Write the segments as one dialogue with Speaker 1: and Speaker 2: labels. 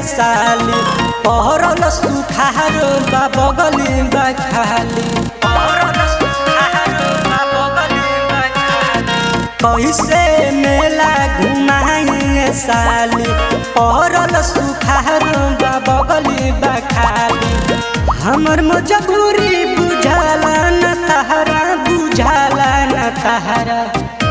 Speaker 1: साली पहरल सुखार बा बगली बा खाली पहरल सुखार बा बगली बा खाली कैसे मेला घुमाइए साली पहरल सुखार बा बगली बा खाली हमर मजबूरी बुझाला न तहरा बुझाला न तहरा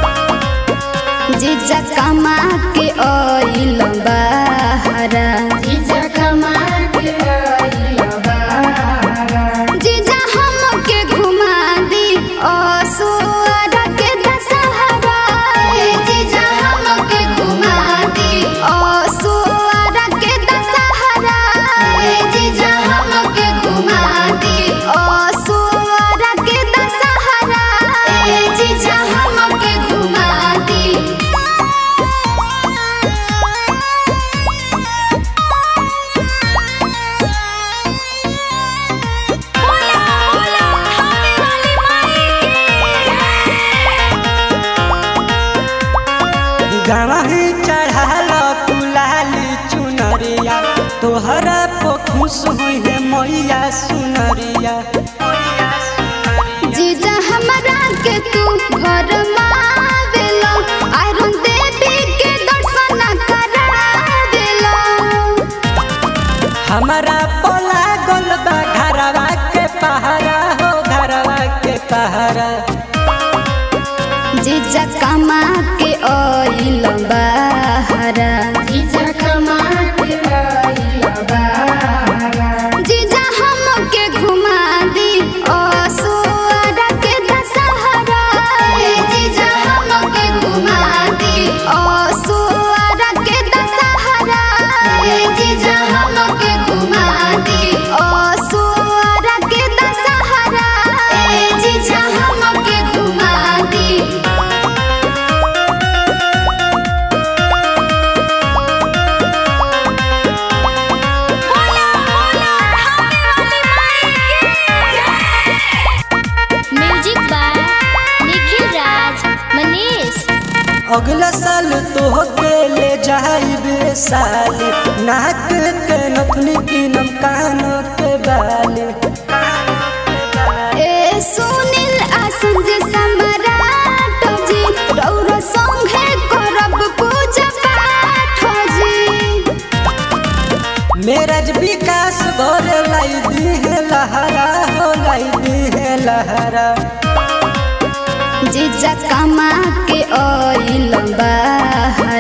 Speaker 2: जीजा कमा के ओइल बहरा जीजा कमा के ओइल बहरा जीजा हमके घुमा दी ओ सुअर के दशहरा जीजा हमके घुमा दी ओ सुअर के दशहरा जीजा हमके घुमा दी ओ सुअर के दशहरा जीजा हमके घुमा दी
Speaker 3: बोला बोला खाने वाली माई
Speaker 1: गवाही चढ़ाल तुलाली चुनरिया तोहरा पर खुश हुई है मैया सुनरिया
Speaker 2: जीजा हमरा के तू घर मावेलो आयरन देवी के दर्शन करावेलो
Speaker 1: हमारा पोला गोल बा घरवा के पहरा हो घरवा के पहरा
Speaker 2: जीजा कमा के ओइल बहरा जीजा कमा के ओइल बहरा जीजा हमके घुमा दी ओ सुअर के दशहरा जीजा हमके घुमा दी ओ सुअर के दशहरा जीजा हमके घुमा दी ओ सुअर के दशहरा जीजा हमके घुमा दी
Speaker 3: बोला बोला खाने वाली माई म्यूजिक बाय निखिल राज मनीष
Speaker 1: अगला साल तोहके ले जाइबे साली नाक के नथुनी कीनम कान के बाली
Speaker 2: ए सुनील आसन जे सम्राट जी रौर संगे करब पूजा पाठ जी
Speaker 1: मेरा विकास घर लाई दी है लहरा हो लाई दी है लहरा
Speaker 2: जीजा कमा के ओइल बहरा